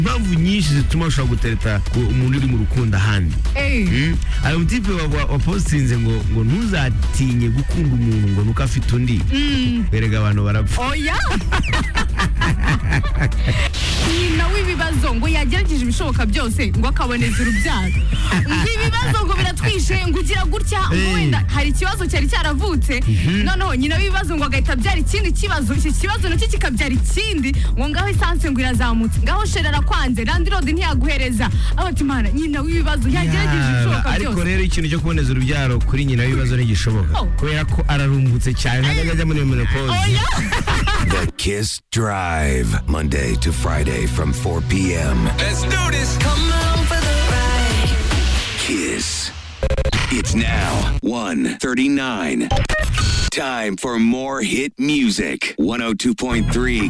impamvu nyinshi zituma ushobora gutereta umuntu uri mu rukundo ahandi Mm. hari umutipe wapositinze ngo ngo ntuzatinye gukunda umuntu ngo nuko afite undi berega abantu barapfa oya nyina w'ibibazo ngo yagerageje ibishoboka byose ngo akaboneza urubyaro ngo ibibazo ngo biratwishe ngo ugira gutya ngo Eh. wenda hari ikibazo cyari cyaravutse noneho nyina w'ibibazo ngo agahita abyara ikindi kibazo iki kibazo nacyo kikabyara ikindi ngo ngaho esanse ngo irazamutse ngaho sheri arakwanze randi rodi ntiyaguhereza abati imana nyina w'ibibazo yagerageje ibishoboka Yaba, byose ariko rero ikintu cyo kuboneza urubyaro kuri nyina w'ibibazo ntigishoboka Oh. kubera ko ararumbutse cyane ntabwo ajya muri iyo menopause oya The Kiss Drive, Monday to Friday from 4 p.m. Let's do this. Kiss. It's now 1:39. Time for more hit music. 102.3